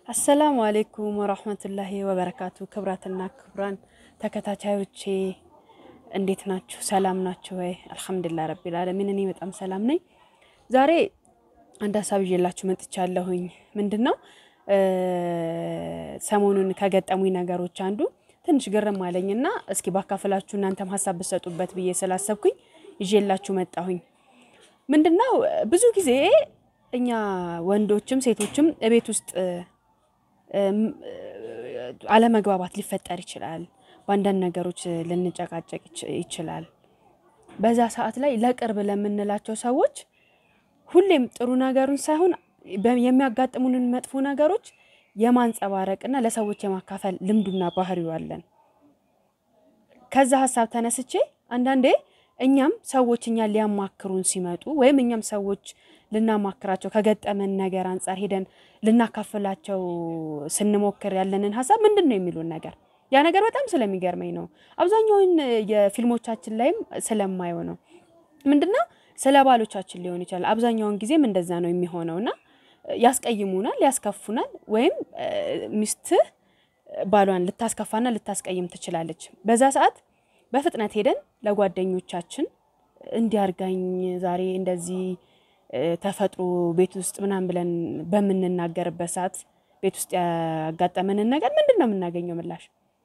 አሰላሙ አሌይኩም ወራህመቱላሂ ወበረካቱ። ክብራትና ክብራን ተከታታዮቼ እንዴት ናችሁ? ሰላም ናችሁ ወይ? አልሐምዱሊላህ ረቢል ዓለሚን እኔ በጣም ሰላም ነኝ። ዛሬ አንድ ሀሳብ ይዤላችሁ መጥቻለሁኝ። ምንድን ነው ሰሞኑን ከገጠሙኝ ነገሮች አንዱ ትንሽ ግርም አለኝና እስኪ ባካፈላችሁ እናንተም ሀሳብ ብትሰጡበት ብዬ ስላሰብኩኝ ይዤላችሁ መጣሁኝ። ምንድን ነው ብዙ ጊዜ እኛ ወንዶችም ሴቶችም እቤት ውስጥ አለመግባባት ሊፈጠር ይችላል። በአንዳንድ ነገሮች ልንጨቃጨቅ ይችላል። በዛ ሰዓት ላይ ለቅርብ ለምንላቸው ሰዎች ሁሌም ጥሩ ነገሩን ሳይሆን የሚያጋጥሙንን መጥፎ ነገሮች የማንጸባረቅና ለሰዎች የማካፈል ልምዱና ባህሪው አለን። ከዛ ሀሳብ ተነስቼ አንዳንዴ እኛም ሰዎች እኛን ሊያማክሩን ሲመጡ ወይም እኛም ሰዎች ልናማክራቸው ከገጠመን ነገር አንጻር ሄደን ልናካፍላቸው ስንሞክር ያለንን ሀሳብ ምንድን ነው የሚሉን ነገር ያ ነገር በጣም ስለሚገርመኝ ነው። አብዛኛውን የፊልሞቻችን ላይም ስለማየው ነው። ምንድነው ስለ ባሎቻችን ሊሆን ይችላል። አብዛኛውን ጊዜም እንደዛ ነው የሚሆነው እና ያስቀይሙናል፣ ያስከፉናል። ወይም ሚስትህ ባሏን ልታስከፋና ልታስቀይም ትችላለች። በዛ ሰዓት በፍጥነት ሄደን ለጓደኞቻችን እንዲያርጋኝ ዛሬ እንደዚህ ተፈጥሮ ቤት ውስጥ ምናምን ብለን በምንናገርበት ሰዓት ቤት ውስጥ ያጋጠመንን ነገር ምንድን ነው የምናገኘው ምላሽ?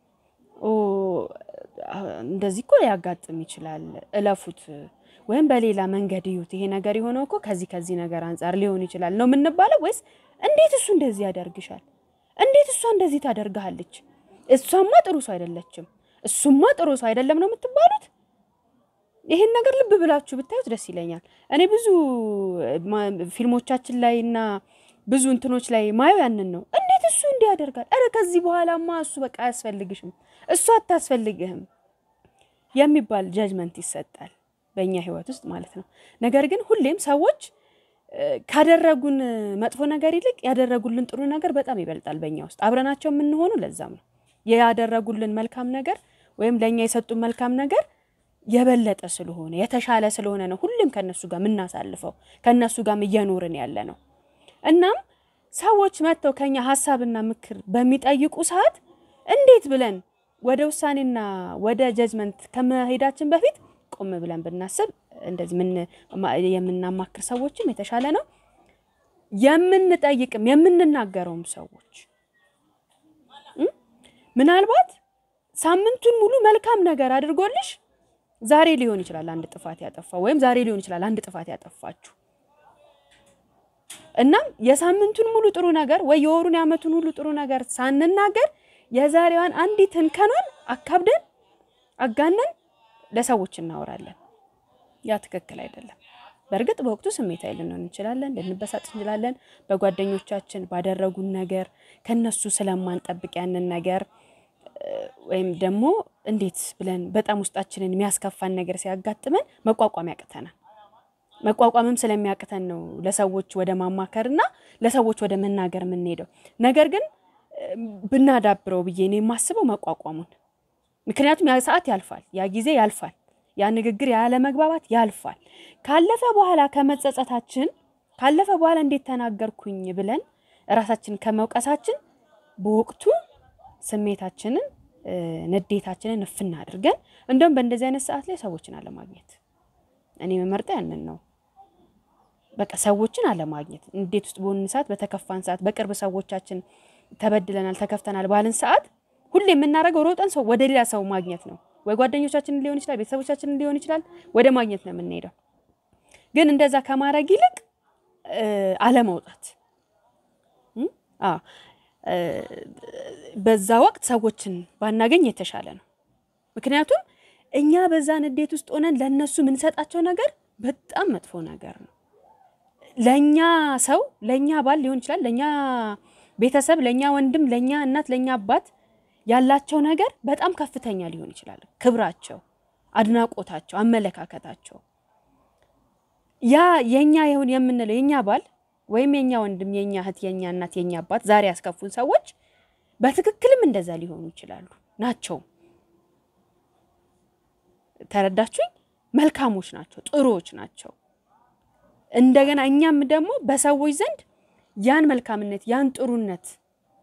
እንደዚህ እኮ ሊያጋጥም ይችላል፣ እለፉት ወይም በሌላ መንገድ እዩት፣ ይሄ ነገር የሆነው እኮ ከዚህ ከዚህ ነገር አንጻር ሊሆን ይችላል ነው የምንባለው? ወይስ እንዴት እሱ እንደዚህ ያደርግሻል? እንዴት እሷ እንደዚህ ታደርግሃለች? እሷማ ጥሩ ሰው አይደለችም፣ እሱማ ጥሩ ሰው አይደለም ነው የምትባሉት? ይሄን ነገር ልብ ብላችሁ ብታዩት ደስ ይለኛል። እኔ ብዙ ፊልሞቻችን ላይ እና ብዙ እንትኖች ላይ ማየው ያንን ነው። እንዴት እሱ እንዲህ ያደርጋል? ኧረ ከዚህ በኋላማ እሱ በቃ አያስፈልግሽም፣ እሱ አታስፈልግህም የሚባል ጀጅመንት ይሰጣል በእኛ ህይወት ውስጥ ማለት ነው። ነገር ግን ሁሌም ሰዎች ካደረጉን መጥፎ ነገር ይልቅ ያደረጉልን ጥሩ ነገር በጣም ይበልጣል በእኛ ውስጥ አብረናቸው የምንሆኑ። ለዛም ነው ያደረጉልን መልካም ነገር ወይም ለእኛ የሰጡን መልካም ነገር የበለጠ ስለሆነ የተሻለ ስለሆነ ነው ሁሌም ከነሱ ጋር የምናሳልፈው ከነሱ ጋር እየኖርን ያለ ነው። እናም ሰዎች መጥተው ከኛ ሀሳብና ምክር በሚጠይቁ ሰዓት እንዴት ብለን ወደ ውሳኔና ወደ ጀጅመንት ከመሄዳችን በፊት ቆም ብለን ብናስብ እንደዚህ የምናማክር ሰዎችም የተሻለ ነው። የምንጠይቅም የምንናገረውም ሰዎች ምናልባት ሳምንቱን ሙሉ መልካም ነገር አድርጎልሽ ዛሬ ሊሆን ይችላል አንድ ጥፋት ያጠፋው ወይም ዛሬ ሊሆን ይችላል አንድ ጥፋት ያጠፋችሁ። እናም የሳምንቱን ሙሉ ጥሩ ነገር ወይ የወሩን የዓመቱን ሁሉ ጥሩ ነገር ሳንናገር የዛሬዋን አንዲትን ከኗን አካብደን አጋነን ለሰዎች እናወራለን። ያ ትክክል አይደለም። በእርግጥ በወቅቱ ስሜታዊ ልንሆን እንችላለን፣ ልንበሳጭ እንችላለን። በጓደኞቻችን ባደረጉን ነገር ከነሱ ስለማንጠብቅ ያንን ነገር ወይም ደግሞ እንዴት ብለን በጣም ውስጣችንን የሚያስከፋን ነገር ሲያጋጥመን መቋቋም ያቅተናል። መቋቋምም ስለሚያቅተን ነው ለሰዎች ወደ ማማከርና ለሰዎች ወደ መናገር የምንሄደው። ነገር ግን ብናዳብረው ብዬ ነው የማስበው መቋቋሙን። ምክንያቱም ያ ሰዓት ያልፋል፣ ያ ጊዜ ያልፋል፣ ያ ንግግር ያለ መግባባት ያልፋል። ካለፈ በኋላ ከመጸጸታችን ካለፈ በኋላ እንዴት ተናገርኩኝ ብለን እራሳችን ከመውቀሳችን በወቅቱ ስሜታችንን ንዴታችንን እፍና አድርገን እንደውም በእንደዚህ አይነት ሰዓት ላይ ሰዎችን አለማግኘት እኔ መመርጠው ያንን ነው። በቃ ሰዎችን አለማግኘት እንዴት ውስጥ በሆንን ሰዓት፣ በተከፋን ሰዓት፣ በቅርብ ሰዎቻችን ተበድለናል፣ ተከፍተናል ባልን ሰዓት ሁሌ የምናደርገው ሮጠን ሰው ወደ ሌላ ሰው ማግኘት ነው። ወይ ጓደኞቻችንን ሊሆን ይችላል፣ ቤተሰቦቻችንን ሊሆን ይችላል፣ ወደ ማግኘት ነው የምንሄደው። ግን እንደዛ ከማድረግ ይልቅ አለመውጣት በዛ ወቅት ሰዎችን ባናገኝ የተሻለ ነው። ምክንያቱም እኛ በዛ ንዴት ውስጥ ሆነን ለእነሱ የምንሰጣቸው ነገር በጣም መጥፎ ነገር ነው። ለእኛ ሰው ለእኛ ባል ሊሆን ይችላል፣ ለእኛ ቤተሰብ፣ ለእኛ ወንድም፣ ለእኛ እናት፣ ለእኛ አባት ያላቸው ነገር በጣም ከፍተኛ ሊሆን ይችላል። ክብራቸው፣ አድናቆታቸው፣ አመለካከታቸው ያ የእኛ ይሁን የምንለው የእኛ ባል ወይም የኛ ወንድም፣ የኛ እህት፣ የኛ እናት፣ የኛ አባት ዛሬ ያስከፉን ሰዎች በትክክልም እንደዛ ሊሆኑ ይችላሉ ናቸው። ተረዳችሁኝ? መልካሞች ናቸው፣ ጥሩዎች ናቸው። እንደገና እኛም ደግሞ በሰዎች ዘንድ ያን መልካምነት ያን ጥሩነት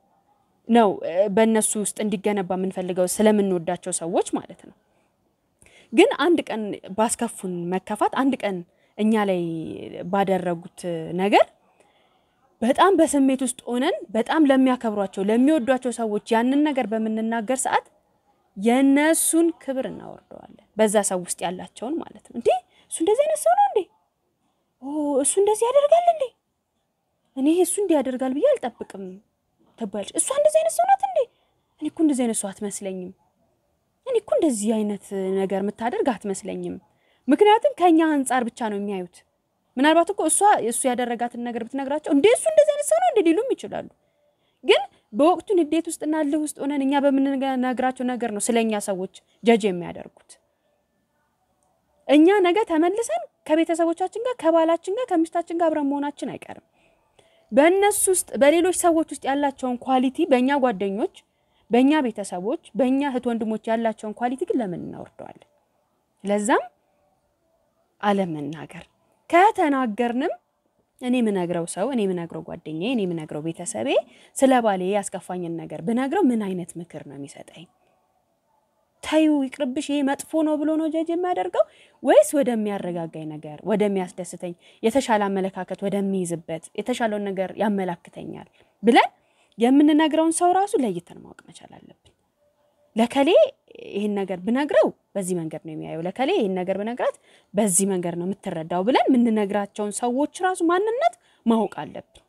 ነው በእነሱ ውስጥ እንዲገነባ የምንፈልገው ስለምንወዳቸው ሰዎች ማለት ነው። ግን አንድ ቀን ባስከፉን መከፋት፣ አንድ ቀን እኛ ላይ ባደረጉት ነገር በጣም በስሜት ውስጥ ሆነን በጣም ለሚያከብሯቸው ለሚወዷቸው ሰዎች ያንን ነገር በምንናገር ሰዓት የእነሱን ክብር እናወርደዋለን። በዛ ሰው ውስጥ ያላቸውን ማለት ነው። እንዴ እሱ እንደዚህ አይነት ሰው ነው እንዴ? እሱ እንደዚህ ያደርጋል እንዴ? እኔ እሱ እንዲህ ያደርጋል ብዬ አልጠብቅም ትባለች። እሷ እንደዚህ አይነት ሰው ናት እንዴ? እኔ እኮ እንደዚህ አይነት ሰው አትመስለኝም። እኔ እኮ እንደዚህ አይነት ነገር የምታደርግ አትመስለኝም። ምክንያቱም ከኛ አንጻር ብቻ ነው የሚያዩት። ምናልባት እኮ እሷ እሱ ያደረጋትን ነገር ብትነግራቸው እንዴ እሱ እንደዚህ አይነት ሰው ነው እንዴ ሊሉም ይችላሉ። ግን በወቅቱ ንዴት ውስጥና እልህ ውስጥ ሆነን እኛ በምንነግራቸው ነገር ነው ስለኛ ሰዎች ጀጅ የሚያደርጉት። እኛ ነገ ተመልሰን ከቤተሰቦቻችን ጋር ከባላችን ጋር ከሚስታችን ጋር አብረን መሆናችን አይቀርም። በእነሱ ውስጥ በሌሎች ሰዎች ውስጥ ያላቸውን ኳሊቲ በእኛ ጓደኞች፣ በእኛ ቤተሰቦች፣ በእኛ እህት ወንድሞች ያላቸውን ኳሊቲ ግን ለምን እናወርደዋለን? ለዛም አለመናገር ከተናገርንም እኔ የምነግረው ሰው እኔ የምነግረው ጓደኛዬ እኔ የምነግረው ቤተሰቤ ስለ ባሌ ያስከፋኝን ነገር ብነግረው ምን አይነት ምክር ነው የሚሰጠኝ? ተዩ ይቅርብሽ፣ ይሄ መጥፎ ነው ብሎ ነው ጀጅ የሚያደርገው ወይስ ወደሚያረጋጋኝ ነገር ወደሚያስደስተኝ፣ የተሻለ አመለካከት ወደሚይዝበት የተሻለውን ነገር ያመላክተኛል ብለን የምንነግረውን ሰው ራሱ ለይተን ማወቅ መቻል አለብን። ለከሌ ይህን ነገር ብነግረው በዚህ መንገድ ነው የሚያየው፣ ለከሌ ይህን ነገር ብነግራት በዚህ መንገድ ነው የምትረዳው ብለን የምንነግራቸውን ሰዎች ራሱ ማንነት ማወቅ አለብን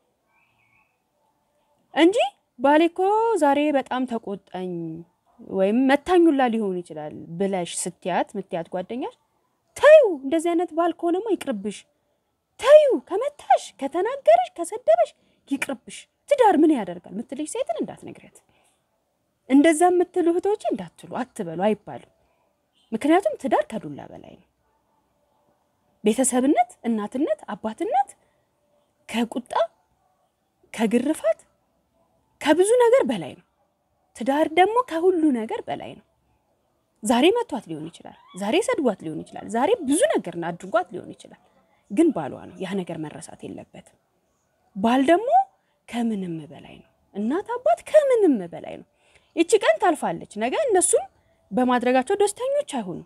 እንጂ ባሌ እኮ ዛሬ በጣም ተቆጣኝ ወይም መታኙላ ሊሆን ይችላል ብለሽ ስትያት ምትያት ጓደኛሽ ተዩ፣ እንደዚህ አይነት ባል ከሆነማ ይቅርብሽ፣ ተዩ፣ ከመታሽ፣ ከተናገረሽ፣ ከሰደበሽ ይቅርብሽ፣ ትዳር ምን ያደርጋል ምትልሽ ሴትን እንዳትነግሪያት። እንደዛ የምትሉ እህቶች እንዳትሉ አትበሉ አይባልም። ምክንያቱም ትዳር ከዱላ በላይ ነው። ቤተሰብነት፣ እናትነት፣ አባትነት ከቁጣ ከግርፋት ከብዙ ነገር በላይ ነው። ትዳር ደግሞ ከሁሉ ነገር በላይ ነው። ዛሬ መቷት ሊሆን ይችላል፣ ዛሬ ሰድቧት ሊሆን ይችላል፣ ዛሬ ብዙ ነገር አድርጓት ሊሆን ይችላል። ግን ባሏ ነው። ያ ነገር መረሳት የለበትም። ባል ደግሞ ከምንም በላይ ነው። እናት አባት ከምንም በላይ ነው። ይቺ ቀን ታልፋለች። ነገ እነሱም በማድረጋቸው ደስተኞች አይሆኑም።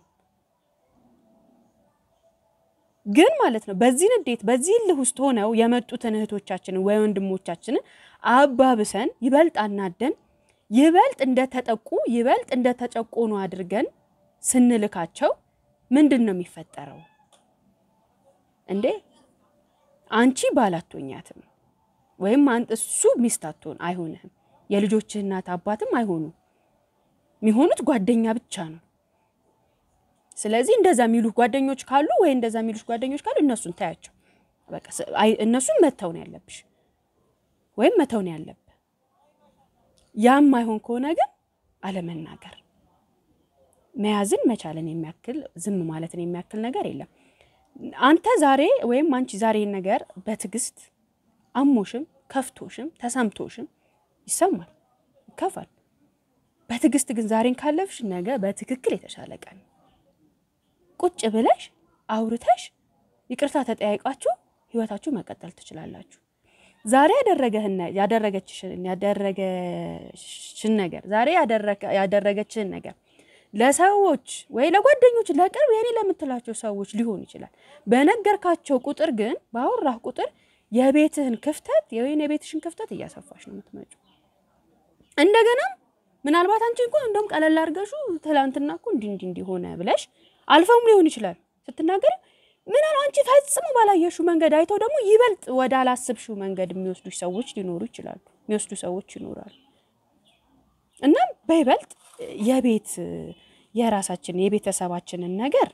ግን ማለት ነው በዚህ ንዴት በዚህ እልህ ውስጥ ሆነው የመጡትን እህቶቻችንን ወይ ወንድሞቻችንን አባብሰን ይበልጥ አናደን ይበልጥ እንደተጠቁ ይበልጥ እንደተጨቆኑ አድርገን ስንልካቸው ምንድን ነው የሚፈጠረው? እንዴ አንቺ ባል አትሆኛትም፣ ወይም እሱ ሚስት አትሆን አይሆንህም። የልጆችህ እናት አባትም አይሆኑም። የሚሆኑት ጓደኛ ብቻ ነው። ስለዚህ እንደዛ የሚሉ ጓደኞች ካሉ ወይ እንደዛ የሚሉሽ ጓደኞች ካሉ እነሱን ታያቸው። በቃ እነሱን መተው ነው ያለብሽ ወይም መተው ነው ያለብህ። ያም አይሆን ከሆነ ግን አለመናገር መያዝን መቻልን የሚያክል ዝም ማለትን የሚያክል ነገር የለም። አንተ ዛሬ ወይም አንቺ ዛሬ ነገር በትዕግስት አሞሽም ከፍቶሽም ተሰምቶሽም ይሰማል፣ ይከፋል። በትዕግስት ግን ዛሬን ካለፍሽ ነገ በትክክል የተሻለ ቀን ቁጭ ብለሽ አውርተሽ ይቅርታ ተጠያይቃችሁ ህይወታችሁ መቀጠል ትችላላችሁ። ዛሬ ያደረገህን ያደረገችሽን ያደረገሽን ነገር ዛሬ ያደረገችህን ነገር ለሰዎች ወይ ለጓደኞች ለቅርብ የኔ ለምትላቸው ሰዎች ሊሆን ይችላል። በነገርካቸው ቁጥር ግን ባወራህ ቁጥር የቤትህን ክፍተት ወይም የቤትሽን ክፍተት እያሰፋሽ ነው የምትመጪው። እንደገናም ምናልባት አንቺ እኮ እንደውም ቀለል አድርገሹ ትላንትና እኮ እንዲህ እንዲህ እንዲህ ሆነ ብለሽ አልፈውም ሊሆን ይችላል ስትናገሪ ምናል አንቺ ፈጽሞ ባላየሽው መንገድ አይተው ደግሞ ይበልጥ ወደ አላስብሽው መንገድ የሚወስዱ ሰዎች ሊኖሩ ይችላሉ፣ የሚወስዱ ሰዎች ይኖራሉ። እናም በይበልጥ የቤት የራሳችን የቤተሰባችንን ነገር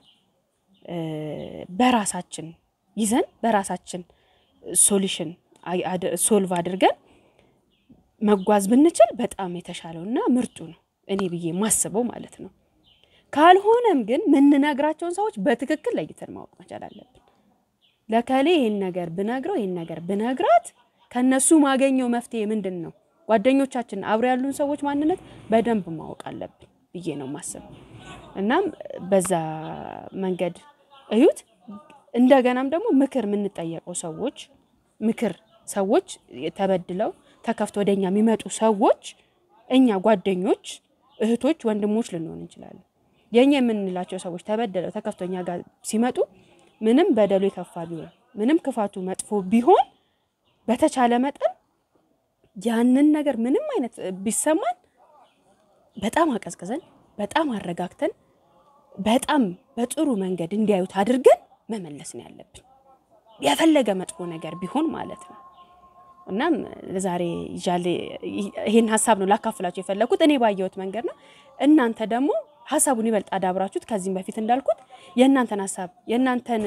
በራሳችን ይዘን በራሳችን ሶሉሽን ሶልቭ አድርገን መጓዝ ብንችል በጣም የተሻለውና ምርጡ ነው እኔ ብዬ ማስበው ማለት ነው። ካልሆነም ግን የምንነግራቸውን ሰዎች በትክክል ለይተን ማወቅ መቻል አለብን። ለከሌ ይህን ነገር ብነግረው ይህን ነገር ብነግራት ከነሱ ማገኘው መፍትሄ ምንድን ነው? ጓደኞቻችን አብሮ ያሉን ሰዎች ማንነት በደንብ ማወቅ አለብን ብዬ ነው ማስበው። እናም በዛ መንገድ እዩት። እንደገናም ደግሞ ምክር የምንጠየቀው ሰዎች ምክር ሰዎች ተበድለው ተከፍቶ ወደ እኛ የሚመጡ ሰዎች እኛ ጓደኞች፣ እህቶች፣ ወንድሞች ልንሆን እንችላለን። የእኛ የምንላቸው ሰዎች ተበደለው ተከፍቶ እኛ ጋር ሲመጡ ምንም በደሉ የከፋ ቢሆን ምንም ክፋቱ መጥፎ ቢሆን በተቻለ መጠን ያንን ነገር ምንም አይነት ቢሰማን በጣም አቀዝቅዘን በጣም አረጋግተን በጣም በጥሩ መንገድ እንዲያዩት አድርገን መመለስ ነው ያለብን፣ የፈለገ መጥፎ ነገር ቢሆን ማለት ነው። እናም ዛሬ ይዣሌ ይህን ሀሳብ ነው ላካፍላችሁ የፈለግኩት እኔ ባየሁት መንገድ ነው። እናንተ ደግሞ ሀሳቡን ይበልጥ አዳብራችሁት ከዚህም በፊት እንዳልኩት የእናንተን ሀሳብ የእናንተን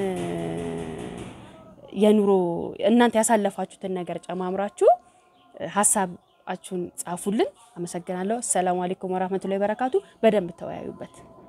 የኑሮ እናንተ ያሳለፋችሁትን ነገር ጨማምራችሁ ሀሳባችሁን ጻፉልን። አመሰግናለሁ። አሰላሙ አለይኩም ወራህመቱላሂ ወበረካቱ። በደንብ ተወያዩበት።